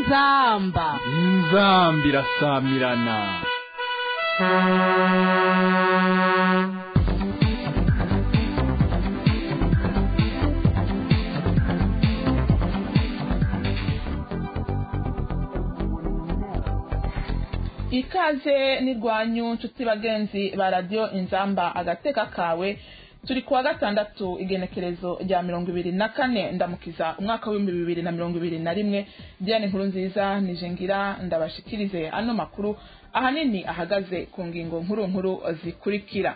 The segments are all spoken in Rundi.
inzamba inzamba irasamirana ikaze n'irwanyu nshuti bagenzi ba radiyo inzamba agateka kawe turi kuwa gatandatu igenekerezo rya mirongo ibiri na kane ndamukiza umwaka w'ibihumbi bibiri na mirongo ibiri na rimwe diane nkuru nziza nije ngira ndabashikirize ano makuru ahanini ahagaze ku ngingo nkuru nkuru zikurikira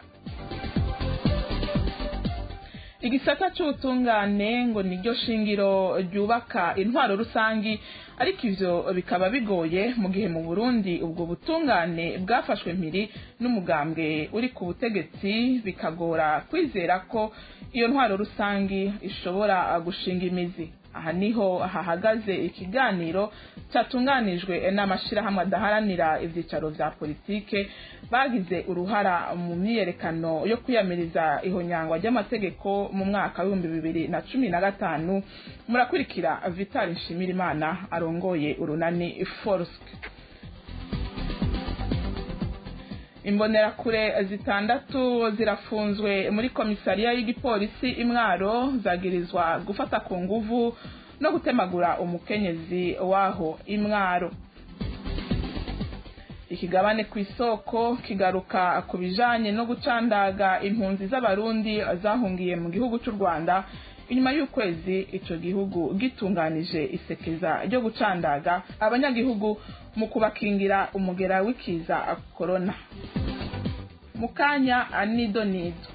igisata cy'ubutungane ngo niryo shingiro ryubaka intwaro rusangi ariko ivyo bikaba bigoye mu gihe mu Burundi ubwo butungane bwafashwe mpiri n'umugambwe uri ku butegetsi bikagora kwizera ko iyo ntwaro rusangi ishobora gushinga imizi aha niho hahagaze ikiganiro cyatunganijwe n'amashirahamwe adaharanira ivyicaro vya politike bagize uruhara mu myiyerekano yo kwiyamiriza ihonyangwa ry'amategeko mu mwaka w'ibihumbi bibiri na cumi na gatanu murakurikira vital nshimirimana arongoye urunani forsk imbonerakure zitandatu zirafunzwe muri komisariya y'igipolisi imwaro zagirizwa gufata ku nguvu no gutemagura umukenyezi waho imwaro ikigabane ku isoko kigaruka ku bijanye no gucandaga impunzi z'abarundi zahungiye mu gihugu cy'u rwanda inyuma y'ukwezi ico gihugu gitunganije isekeza ryo gucandaga abanyagihugu mu kubakingira umugera w'ikiza korona mu kanya nido nido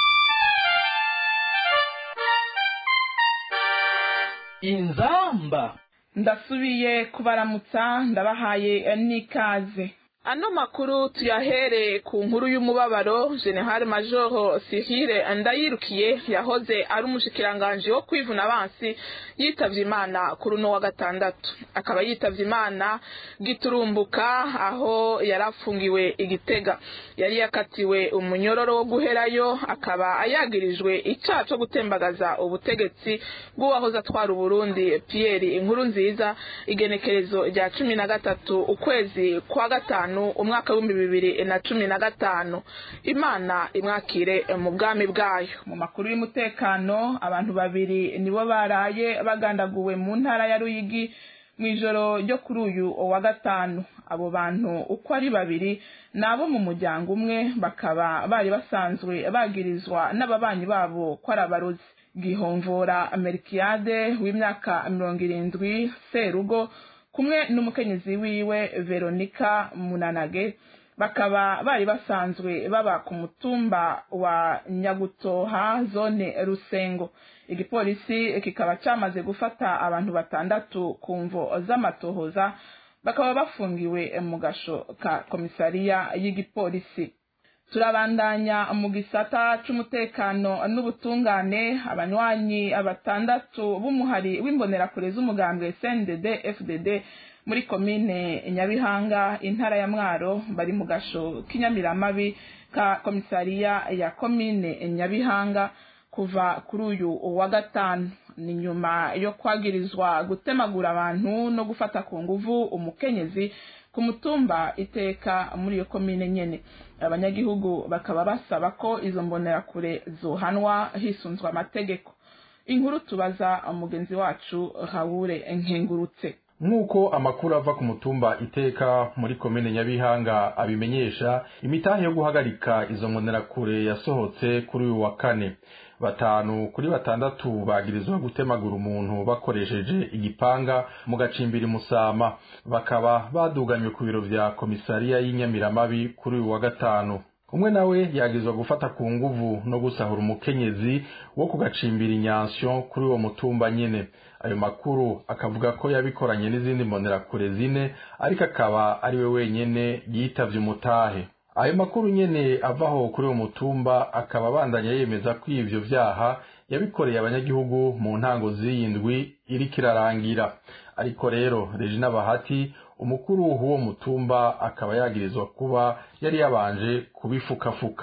inzamba ndasubiye kubaramutsa ndabahaye n'ikaze ano makuru tuyahere ku nkuru y'umubabaro general major sihire ndayirukiye yahoze ari umushikiranganji wo kwivuna abansi yitavye imana kuri uno wa gatandatu akaba yitavye imana giturumbuka aho yari afungiwe igitega yari yakatiwe umunyororo wo guherayo akaba ayagirijwe icaha co gutembagaza ubutegetsi bw'uwahoze atwara uburundi pierre inkuru nziza igenekerezo rya cumi na gatatu ukwezi kwa gatanu umwaka w'ibihumbi bibiri na cumi na gatanu imana imwakire mu bwami bwayo mu makuru y'umutekano abantu babiri nibo baraye bagandaguwe mu ntara ya ruyigi mu ijoro ryo kuri uyu wa gatanu abo bantu uko ari babiri ni abo mu muryango umwe bakaba bari basanzwe bagirizwa n'ababanyi babo ko ari abarozi gihomvora amerikiyade w'imyaka mirongo irindwi serugo kumwe n'umukenyezi wiwe veronika munanage bakaba bari basanzwe baba ku mutumba wa nyagutoha zone rusengo igipolisi kikaba cyamaze gufata abantu batandatu ku mvo z'amatohoza bakaba bafungiwe mu gasho ka komisariya y'igipolisi turabandanya mu gisata c'umutekano n'ubutungane abanywanyi batandatu b'umuhari w'imbonerakure z'umugambwe CNDD FDD muri komine Nyabihanga intara ya Mwaro bari mu gasho k'inyamiramabi ka komisariya ya komine Nyabihanga kuva kuri uyu wa gatanu ni nyuma yo kwagirizwa gutemagura abantu no gufata ku nguvu umukenyezi ku mutumba iteka muri iyo komine nyene abanyagihugu bakaba basaba ko izo mbonerakure zohanwa hisunzwe amategeko inkuru tubaza umugenzi wacu Raoul Nkengurutse nk'uko amakuru ava ku mutumba iteka muri komine nyabihanga abimenyesha imitahe yo guhagarika izo mbonerakure yasohotse kuri uyu wa kane batanu kuri batandatu bagirizwa gutemagura umuntu bakoresheje igipanga mu gacimbiri musama bakaba baduganywe ku biro vya komisariya y'inyamiramabi kuri uyu wa gatanu umwe nawe yagirizwa gufata ku nguvu no gusahura umukenyezi wo ku gacimbiri nyansyo kuri uwo mutumba nyene ayo makuru akavuga ko yabikoranye n'izindi mbonerakure zine ariko akaba ari we wenyene yitavye umutahe ayo makuru nyene avaho kuri uwo mutumba akaba abandanya yemeza ko ivyo vyaha yabikoreye abanyagihugu mu ntango z'iyindwi iriko irarangira ariko rero regina bahati umukuru w'uwo mutumba akaba yagirizwa kuba yari yabanje kubifukafuka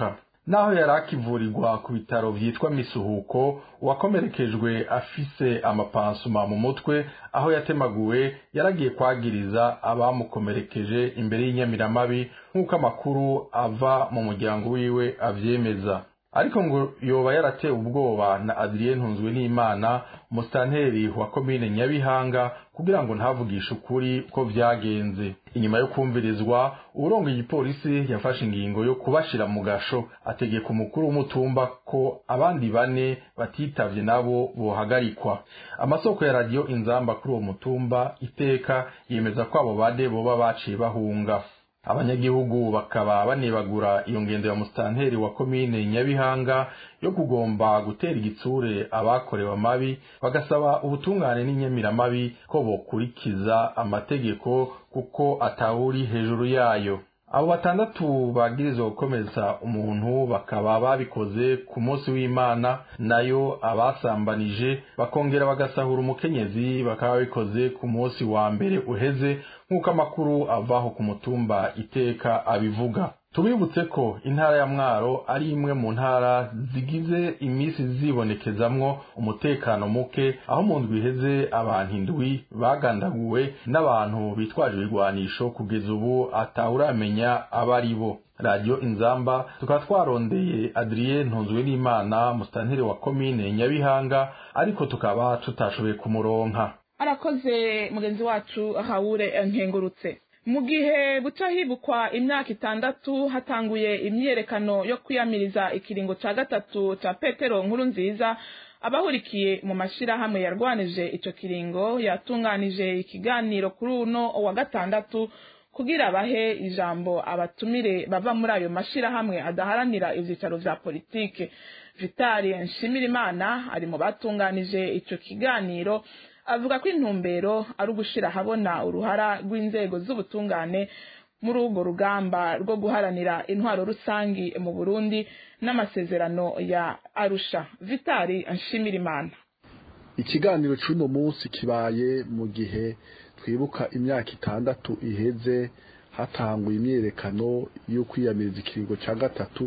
naho yari akivurirwa ku bitaro vyitwa misuhuko uwakomerekejwe afise amapansuma mu mutwe aho yatemaguwe yaragiye kwagiriza abamukomerekeje imbere y'inyamiramabi nk'uko amakuru ava mu muryango wiwe avyemeza ariko ngo yoba yaratewe ubwoba na Adrien Ntunzwe n'Imana musitanteri wa komine Nyabihanga kugira ngo ntavugishe ukuri ko vyagenze inyuma yo kumvirizwa urongo igipolisi yafashe ingingo yo kubashira mu gasho ategeka umukuru w'umutumba ko abandi bane batitavye nabo bohagarikwa amasoko ya radio inzamba kuri uwo mutumba iteka yemeza ko abo bade boba baciye bahunga abanyagihugu bakaba banebagura iyo ngendo ya musitanteri wa komine nyabihanga yo kugomba gutera igitsure abakorewe amabi bagasaba ubutungane n'inyamiramabi ko bokurikiza amategeko kuko atawuri hejuru yayo abo batandatu bagirizwa gukomeza umuntu bakaba babikoze ku munsi w'imana nayo abasambanije bakongera bagasahura umukenyezi bakaba babikoze ku munsi wa mbere uheze nk'uko amakuru avaho ku mutumba iteka abivuga tubibutse ko intara ya mwaro ari imwe mu ntara zigize iminsi zibonekezamwo umutekano muke aho mu ndwi iheze abantu indwi bagandaguwe n'abantu bitwaje ibigwanisho kugeza ubu atawuramenya abo ari bo radiyo inzamba tukaba twarondeye adrien ntunzwe n'imana musitanteri wa komine nyabihanga ariko tukaba tutashoboye kumuronka arakoze mugenzi wacu hawure nkengurutse mu gihe buca hibukwa imyaka itandatu hatanguye imyiyerekano yo kwiyamiriza ikiringo ca gatatu ca petero nkuru nziza abahurikiye mu mashirahamwe yarwanije ico kiringo yatunganije ikiganiro kuri uno wa gatandatu kugira bahe ijambo abatumire bava muri ayo mashirahamwe adaharanira ivyicaro vya politike vitali nshimirimana ari mu batunganije ico kiganiro avuga ko intumbero ari ugushira ahabona uruhara rw'inzego z'ubutungane muri urwo rugamba rwo guharanira intwaro rusangi mu burundi n'amasezerano ya arusha vitali nshimirimana ikiganiro cy'uno munsi kibaye mu gihe twibuka imyaka itandatu iheze hatanguye imyiyerekano yo kwiyamiriza ikiringo cya gatatu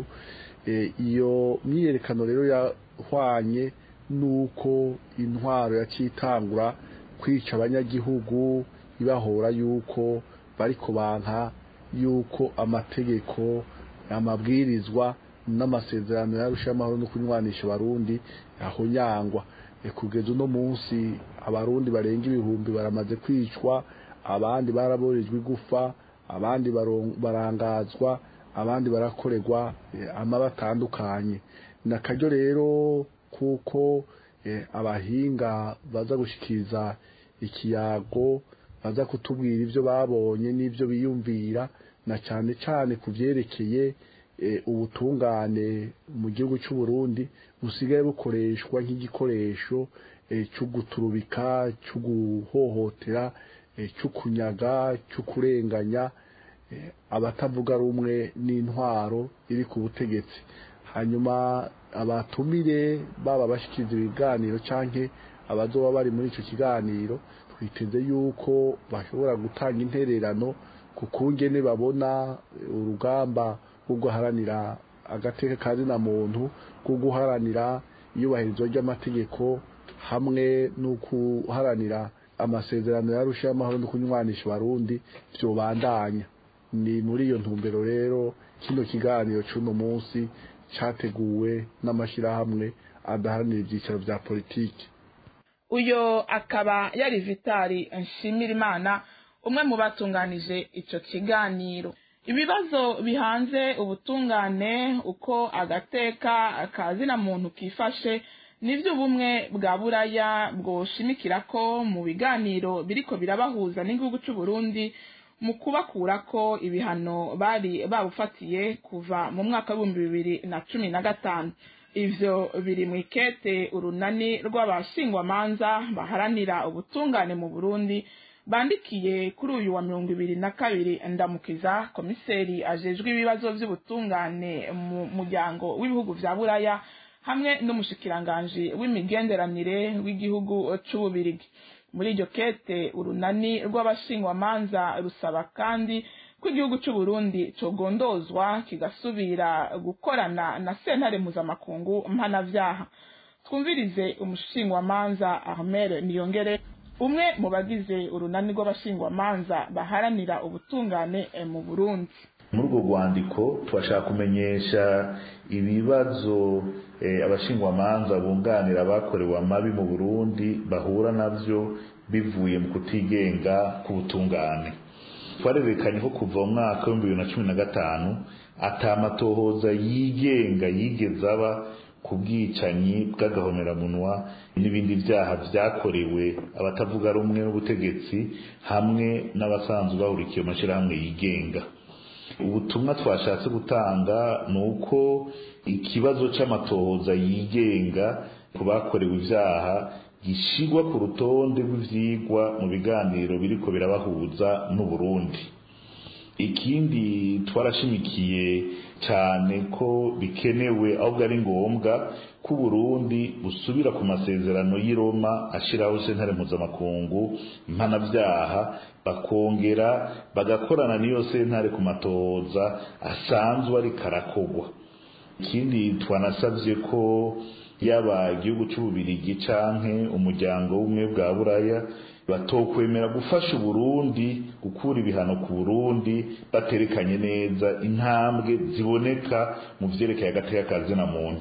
iyo myiyerekano rero yahwanye nuko intwaro yakitangura kwica abanyagihugu ibahora yuko bari kubanka yuko amategeko amabwirizwa n'amasezerano yarusha amahoro no kunywanisha abarundi ahonyangwa kugeza uno munsi abarundi barenga ibihumbi baramaze kwicwa abandi baraborejwe igufa abandi barangazwa abandi barakorerwa amaba atandukanye ni akaryo rero kuko abahinga baza gushyikiriza ikiyago baza kutubwira ibyo babonye n'ibyo biyumvira na cyane cyane ku byerekeye ubutungane mu gihugu cy'u Burundi busigaye bukoreshwa nk'igikoresho cyo guturubika cyo guhohotera cyo kunyaga cyo kurenganya abatavuga rumwe n'intwaro iri ku butegetsi hanyuma abatumire baba bashyikiriza ibiganiro cyangwa abazoba bari muri icyo kiganiro twiteze yuko bashobora gutanga intererano ku kungene babona urugamba rwo guharanira agateka ka zina muntu rwo guharanira iyubahirizwa ry'amategeko hamwe no guharanira amasezerano yarusha y'amahoro no kunywanisha abarundi byobandanya ni muri iyo ntumbero rero kino kiganiro cy'uno munsi cyateguwe n'amashyirahamwe adaharanira ibyicaro bya politiki uyo akaba yari vitali nshimirimana umwe mu batunganije icyo kiganiro ibibazo bihanze ubutungane uko agateka kazina muntu kifashe nibyo ubumwe bwa buraya bwoshimikira ko mu biganiro biriko birabahuza n'igihugu cy'u Burundi mu kubakura ko ibihano bari babufatiye kuva mu mwaka w'ibihumbi bibiri na cumi na gatanu ivyo biri mu ikete urunani rw'abashingwamanza baharanira ubutungane mu burundi bandikiye kuri uyu wa mirongo ibiri na kabiri ndamukiza komiseri ajejwe ibibazo vy'ubutungane mu muryango w'ibihugu vya buraya hamwe n'umushikiranganji w'imigenderanire w'igihugu c'ububirigi muri iryo kete urunani rw'abashingwamanza rusaba kandi ko ko igihugu cy'u Burundi cogondozwa kigasubira gukorana na sentare mpuzamakungu mpanavyaha twumvirize umushingwamanza Ahmed Niyongere umwe mu bagize urunani rw'abashingwamanza baharanira ubutungane mu Burundi muri urwo rwandiko turashaka kumenyesha ibibazo abashingwamanza bunganira abakorewe amabi mu burundi bahura nabyo bivuye mu kutigenga k'ubutungane twarerekanye ko kuva mu mwaka w'ibihumbi bibiri na cumi na gatanu atamatohoza yigenga yigeze aba ku bwicanyi bw'agahomeраmunwa n'ibindi byaha byakorewe abatavuga rumwe n'ubutegetsi hamwe n'abasanzwe bahurikiye mu mashyirahamwe yigenga ubutumwa twashatse gutanga ni uko ikibazo cy'amatohoza yigenga ku bakorewe ibyaha gishyirwa ku rutonde rw'ibyigwa mu biganiro biriko birabahuza n'uburundi ikindi twarashimikiye cyane ko bikenewe ahubwo ari ngombwa ko uburundi busubira ku masezerano y'i Roma ashyiraho sentare mpuzamakungu mpanabyaha bakongera bagakorana n'iyo sentare ku matoza asanzwe ari karakogwa ikindi twanasabye ko yaba igihugu cy'ububirigi canke umuryango w'ubumwe bwa buraya batokwemera gufasha uburundi gukura ibihano ku burundi baterekanye neza intambwe ziboneka mu vyerekeye agateka ka zina muntu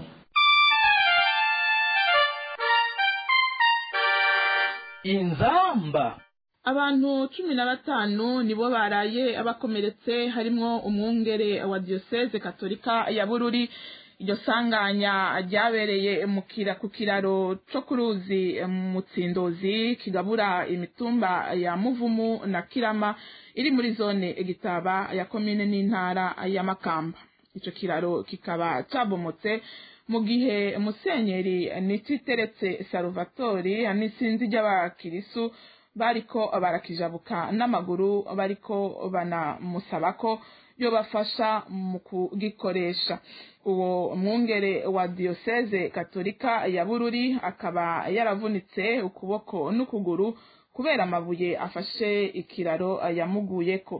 inzamba abantu cumi na batanu nibo baraye abakomeretse harimwo umwungere wa diyoseze katolika ya bururi iryo sanganya ryabereye ku kiraro cyo ku ruzi mutsindozi kigabura imitumba ya muvumu na kirama iri muri zone gitaba ya komine n'intara ya makamba icyo kiraro kikaba cyabomotse mu gihe musenyeri nititeretse saruvatori n'isinzi ry'abakirisu bariko barakijabuka n'amaguru bariko banamusaba ko yobafasha mu kugikoresha uwo mwungere wa diyoseze katolika ya bururi akaba yaravunitse ukuboko n'ukuguru kubera amabuye afashe ikiraro yamuguyeko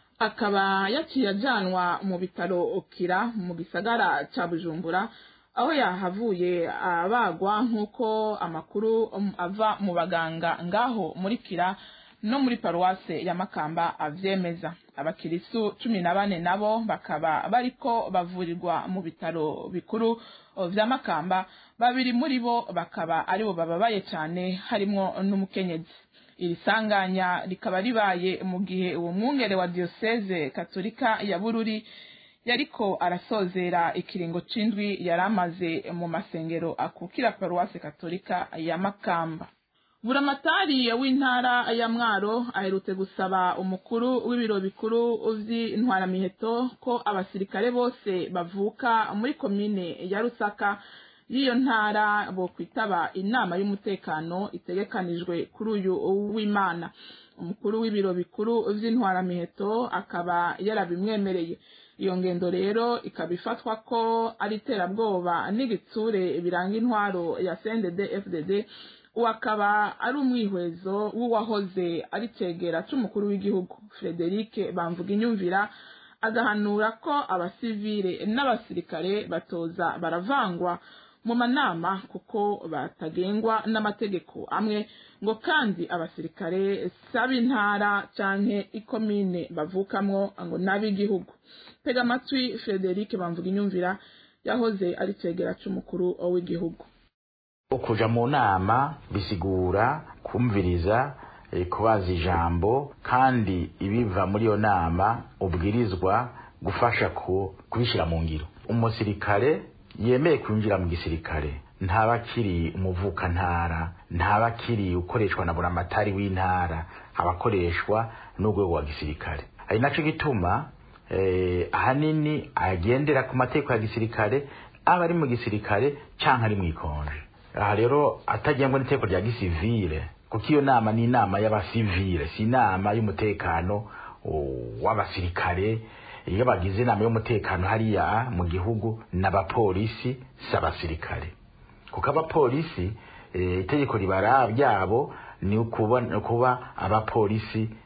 akaba yaciye ajyanwa mu bitaro kira mu gisagara cya bujumbura aho yahavuye abagwa nk'uko amakuru ava mu baganga ngaho muri kira no muri paruwase ya makamba avyemeza abakirisu cumi na bane nabo bakaba bariko bavurirwa mu bitaro bikuru vya makamba babiri muri bo bakaba aribo bababaye cyane harimwo n'umukenyezi iri sanganya rikaba ribaye mu gihe uwo mwungere wa diyoseze katolika ya bururi yariko arasozera ikiringo c'indwi yari amaze mu masengero akukira paruwase katolika ya makamba buramatari w'intara ya mwaro aherutse gusaba umukuru w'ibiro bikuru vy'intwaramiheto ko abasirikare bose bavuka muri komine ya rusaka y'iyo ntara bo kwitaba inama y'umutekano itegekanijwe kuri uyu w'imana umukuru w'ibiro bikuru vy'intwaramiheto akaba yarabimwemereye iyo ngendo rero ikaba ifatwa ko ari iterabwoba n'igitsure biranga intwaro ya CNDD FDD uwo akaba ari umwihwezo w'uwahoze ari cegera c'umukuru w'igihugu Frederic Bamvuga inyumvira agahanura ko abasivile n'abasirikare batoza baravangwa mu manama kuko batagengwa n'amategeko amwe ngo kandi abasirikare saba intara canke ikomine bavukamwo ngo n'ab'igihugu tega amatwi Frederic Bamvuga inyumvira yahoze ari cegera c'umukuru w'igihugu kuja mu nama bisigura kumviriza kubaza ijambo kandi ibiva muri iyo nama ubwirizwa gufasha kubishyira mu ngiro umusirikare yemeye kwinjira mu gisirikare ntaba akiri umuvukantara ntaba akiri ukoreshwa na buramatari w'intara abakoreshwa n'urwego rwa gisirikare ari nacyo gituma ahanini agendera ku mategeko ya gisirikare aba ari mu gisirikare cyangwa ari mu ikonje aha rero atagengwa n'iteko rya gisivile kuko iyo nama ni inama y'abasivile si inama y'umutekano w'abasirikare iyo bagize inama y'umutekano hariya mu gihugu n'abapolisi si abasirikare kuko abapolisi itegeko ribara ryabo ni ukuba abapolisi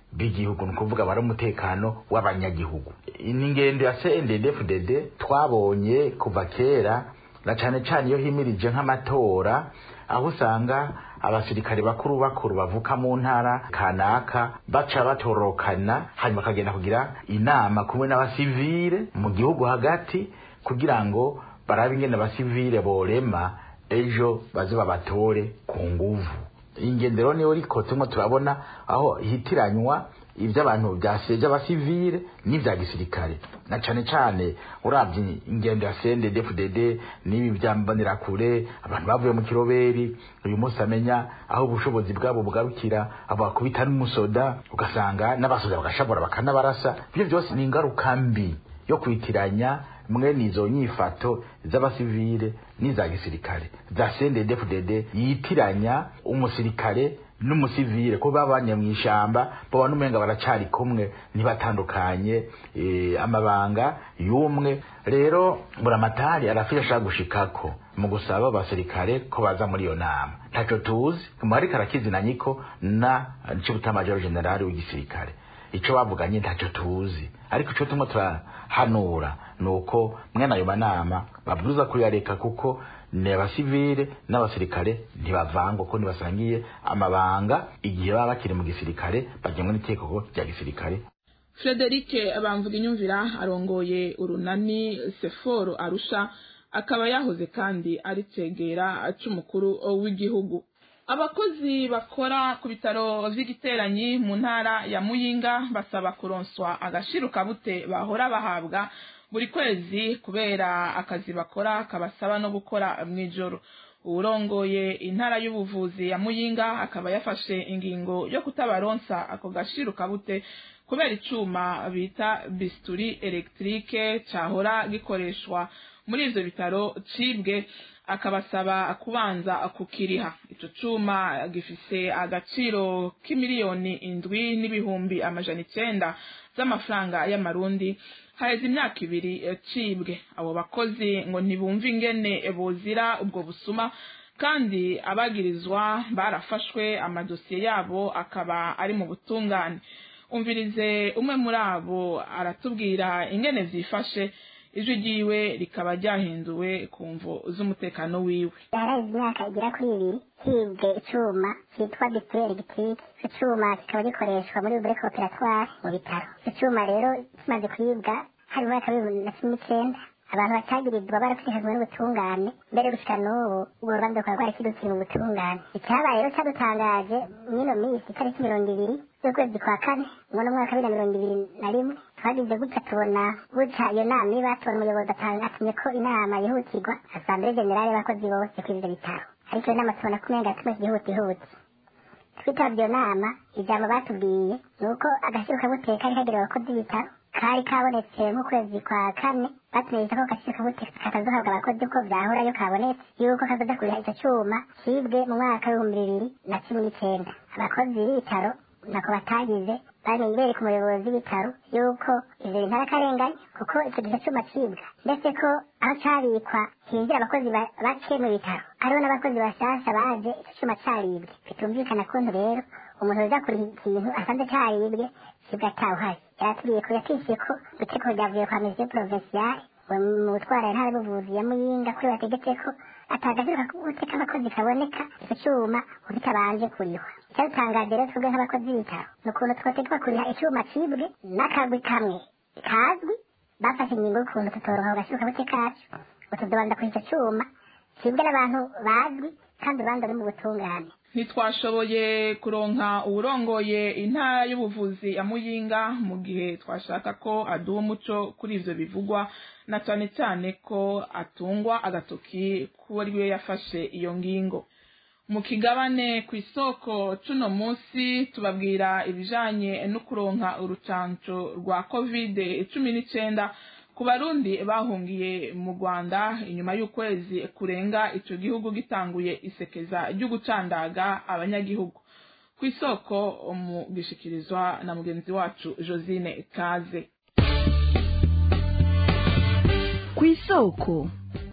b'igihugu ni ukuvuga bari umutekano w'abanyagihugu ni ingendo ya CNDD-FDD twabonye kuva kera na cane cane iyo himirije nk'amatora aho usanga abasirikare bakuru bakuru bavuka mu ntara kanaka baca batorokana hanyuma bakagenda kugira inama kumwe n'abasivile mu gihugu hagati kugira ngo barabe ingene abasivile borema ejo baze babatore ku nguvu ingendero niyo riko turimo turabona aho hitiranywa iby'abantu byaseje abasivile n'ibya gisirikare na cane cane uravye ingendo ya CNDD-FDD n'ibi byambonerakure abantu bavuye mu kiroberi uyu munsi amenya aho ubushobozi bwabo bugarukira abo bakubita n'umusoda ugasanga n'abasoda bagashabura bakanabarasa ibyo byose ni ingaruka mbi yo kwitiranya mwene izo nyifato z'abasivile n'iza gisirikare za CNDD-FDD yitiranya umusirikare n'umusivile ko babanye mu ishamba baba n'umenga baracari kumwe ntibatandukanye e, amabanga y'umwe rero buramatari arafite ashaka gushikako mu gusaba abasirikare ko baza muri iyo nama ntaco tuzi ariko arakizinanye ko na cibutamajoro generali w'igisirikare ico bavuganye ntaco tuzi ariko ico tumwe turahanura nuko mwene ayo manama babwirizwa kuyareka kuko ni abasivile n'abasirikare ntibavangwa ko ntibasangiye amabanga igihe baba bakiri mu gisirikare bagenwe n'itegeko rya gisirikare frederic bamvuga inyumvira arongoye urunani seforo arusha akaba yahoze kandi ari cegera c'umukuru w'igihugu abakozi bakora ku bitaro vy'igiteranyi mu ntara ya muyinga basaba kuronswa agashiruka bute bahora bahabwa buri kwezi kubera akazi bakora kabasaba no gukora mw'ijoro uwurongoye intara y'ubuvuzi ya muyinga akaba yafashe ingingo yo kutabaronsa ako gashiruka bute kubera icuma bita bisturi electrique cahora gikoreshwa muri ivyo bitaro cibwe akabasaba kubanza kukiriha ico cuma gifise agaciro k'imiliyoni indwi n'ibihumbi amajana icenda z'amafaranga y'amarundi haheze imyaka ibiri cibwe abo bakozi ngo ntibumve ingene bozira ubwo busuma kandi abagirizwa barafashwe amadosiye yabo akaba ari mu butungane umvirize umwe muri abo aratubwira ingene vyifashe ijwi ryiwe rikaba ryahinduwe ku mvo z'umutekano wiwe yaraye imyaka igera kuri ibiri hibwe icuma cyitwa display electric icyo cuma kikaba gikoreshwa muri bure operatoire mu bitaro icyo cuma rero kimaze kwibwa hari mu mwaka w'ibihumbi na cumi n'icenda abantu batagirizwa barashishikajwe n'ubutungane mbere gushika n'ubu urwo rubanza rukaba rwarakidukira mu butungane icyabaye rero cyadutangaje mw'ino minsi itariki mirongo ibiri z'ukwezi kwa kane umwana umwaka wa bibiri na mirongo ibiri na rimwe twagize gutya tubona gutya iyo nama iba tubona umuyobozi atumye ko inama yihutirwa asambere generale y'abakozi bose kuri ivyo bitaro ariko iyo nama tubona ko umenga yatumye ihutihuti twitabye iyo nama ijambo batubwiye ni uko agaciro kabuteye kari kagenewe abakozi b'ibitaro kari kabonetse nk'ukwezi kwa kane batumenyesha ko agaciro kabuteye katazohabwa abakozi uko vyahorayo kabonetse yuko kazoza kuriha ico cuma cibwe mu mwaka w'ibihumbi bibiri na cumi n'icenda abakozi b'ibitaro nako batagize bamenye bereka umuyobozi w'ibitaro yuko ivyo bintu arakarenganya kuko ico gihe cuma cibwa ndetse ko aho cabikwa hinjira abakozi bake mu bitaro hariho n'abakozi bashasha baje ico cuma caribwe bitumvikana kuntu rero umuntu uza kuriha ikintu asanze caribwe cibwa atawuhari yaratubwiye ko yatishiye ko itegeko ryavuye kwa mesiyo provinciale mu gutwara intara y'ubuvuzi ya muyinga kuri bategetse ko atagaciro guteka abakozi kaboneka ico cuma ubitabanje kurihwa icyadutangaje rero twebwe nk'abakozi b'ibitaro ni ukuntu twotegekwa kuriha icuma cibwe n'akagwi kamwe kazwi bafashe ingingo y'ukuntu tutoroha agaciro kabute kacu ngo tuzobanza kuri ico cuma cibwe n'abantu bazwi kandi urubanza ruri mu butungane ntitwashoboye kuronka uwurongoye intara y'ubuvuzi ya muyinga mu gihe twashaka ko aduha umuco kuri ivyo bivugwa na cane cane ko atungwa agatoki kuwo ari we yafashe iyo ngingo mu kigabane ku isoko cuno munsi tubabwira ibijanye no kuronka urucanco rwa covid cumi n'icenda ku barundi bahungiye mu rwanda inyuma y'ukwezi kurenga ico gihugu gitanguye isekeza ryo gucandaga abanyagihugu ku isoko mu gishikirizwa na mugenzi wacu josine kaze ku isoko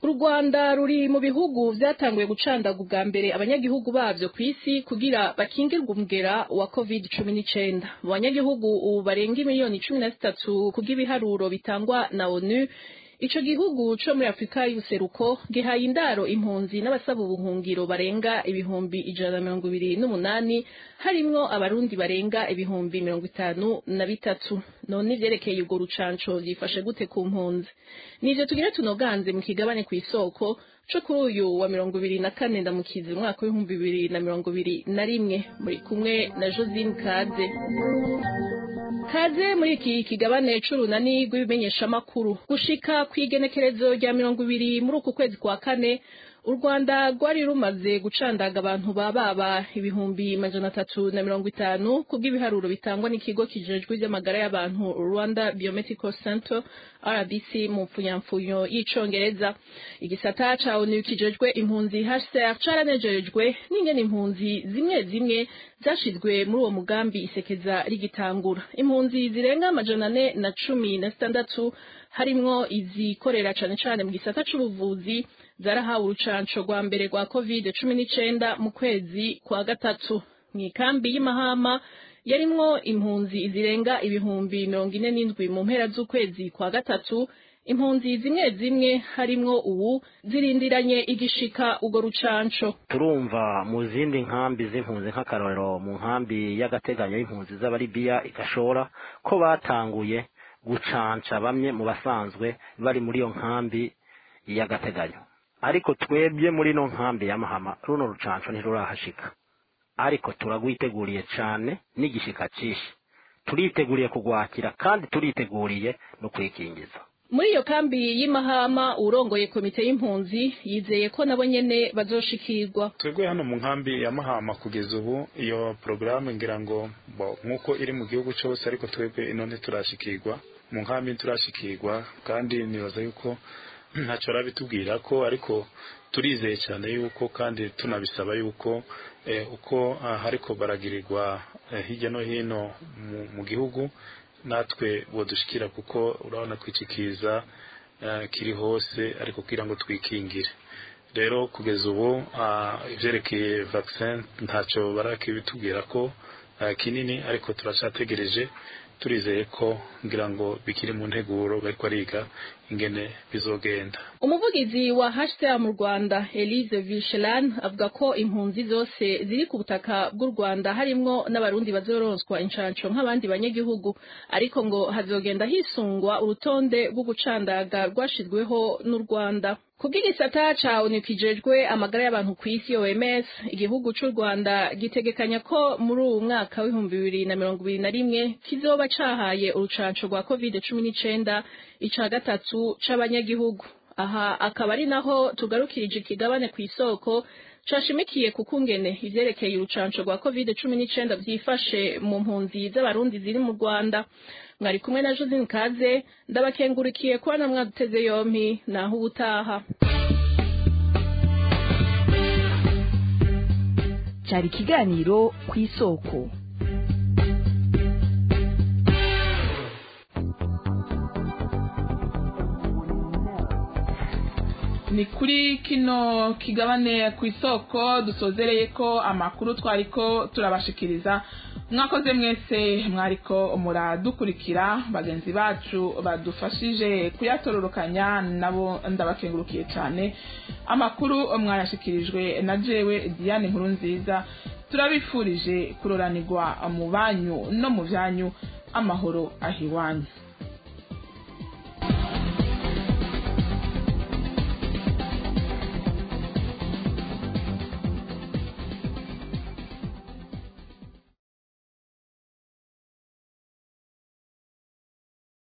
u rwanda ruri mu bihugu vyatanguye gucandaga ubwa mbere abanyagihugu bavyo ku isi kugira bakingirwe umugera wa covid cumi n'icenda mu banyagihugu ubu barenga imiliyoni cumi na zitatu kubw'ibiharuro bitangwa na onu ico gihugu co muri afurika y'ubuseruko gihaye indaro impunzi n'abasaba ubuhungiro barenga ibihumbi ijana na mirongo ibiri n'umunani harimwo abarundi barenga ibihumbi mirongo itanu na bitatu none ivyerekeye urwo rucanco vyifashe gute ku mpunzi nivyo tugira tunoganze mu kigabane kw'isoko co kuri uyu wa mirongo ibiri na kane ndamukizi umwaka w'ibihumbi bibiri na mirongo ibiri na rimwe muri kumwe na josine kaze kaze muri iki kigabane c'urunani rw'ibimenyeshamakuru gushika kw'igenekerezo rya mirongo ibiri muri uku kwezi kwa kane u rwanda rwari rumaze gucandaga abantu bababa ibihumbi majana atatu na mirongo itanu kubw'ibiharuro bitangwa n'ikigo kijejwe ivy'amagara y'abantu rwanda biomedical center rbc mu mpfunyapfunyo y'icongereza igisata ca onu kijejwe impunzi hcr caranejejwe n'ingene impunzi zimwe zimwe zashizwe muri uwo mugambi isekeza rigitangura impunzi zirenga amajana ane na cumi na zitandatu harimwo izikorera cane cane mu gisata c'ubuvuzi zarahawe urucanco rwa mbere rwa covid cumi n'icenda mu kwezi kwa gatatu mw'ikambi y'imahama yarimwo impunzi zirenga ibihumbi mirongo ine n'indwi mu mpera z'ukwezi kwa gatatu impunzi zimwe zimwe harimwo ubu zirindiranye igishika urwo rucanco turumva mu zindi nkambi z'impunzi nk'akarorero mu nkambi y'agateganyo y'impunzi z'abaribiya igashora ko batanguye gucanca bamwe mu basanzwe bari muri iyo nkambi y'agateganyo ariko twebwe muri ino nkambi ya mahama runo rucanco ntirurahashika ariko turagwiteguriye cane n'igishika cishi turiteguriye kugwakira kandi turiteguriye no kwikingiza muri iyo kambi y'imahama urongoye komite y'impunzi yizeye ko nabo nyene bazoshikirwa twebwe hano mu nkambi ya mahama kugeza ubu iyo porogaramu ngira ngo nk'uko iri mu gihugu cyose ariko twebwe ino ntiturashikirwa mu nkambi ntiturashikirwa kandi nibaza yuko ntacyo bitubwira ko ariko turizeye cyane yuko kandi tunabisaba yuko uko hariko baragirirwa hirya no hino mu gihugu natwe dushikira kuko urabona kwicikiza kiri hose ariko kugira ngo twikingire rero kugeza ubu ibyerekeye vaccine ntacyo barakibitubwira ko kinini ariko turacategereje turizeye ko ngira ngo bikiri mu nteguro bariko ariga ingene bizogenda umuvugizi wa HCR mu Rwanda Elise Vichelan avuga ko impunzi zose ziri ku butaka bw'u Rwanda harimwo n'abarundi bazoronswa incanco nk'abandi banyagihugu ariko ngo hazogenda hisungwa urutonde rwo gucandaga rwashizweho n'u Rwanda kubw'igisata ca ONU kijejwe amagara y'abantu ku isi OMS igihugu c'u Rwanda gitegekanya ko muri uwu mwaka w'ibihumbi bibiri na mirongo ibiri na rimwe kizoba cahaye urucanco rwa covid cumi n'icenda ica gatatu c'abanyagihugu aha akaba ari naho tugarukirije ikigabane ku isoko cashimikiye ku kungene ivyerekeye urucanco rwa covid cumi n'icenda vyifashe mu mpunzi z'abarundi ziri mu Rwanda mwari kumwe na Josine Kaze ndabakengurikiye kuba na mwaduteze yompi naho ubutaha cyari ikiganiro ku isoko ni kuri kino kigabane ku isoko dusozereye ko amakuru twariko turabashikiriza mwakoze mwese mwariko muradukurikira bagenzi bacu badufashije kuyatororokanya nabo ndabakengurukiye cyane amakuru mwayashikirijwe na jewe diane nkuru nziza turabifurije kuroranirwa mu banyu no mu byanyu amahoro ahiwanyu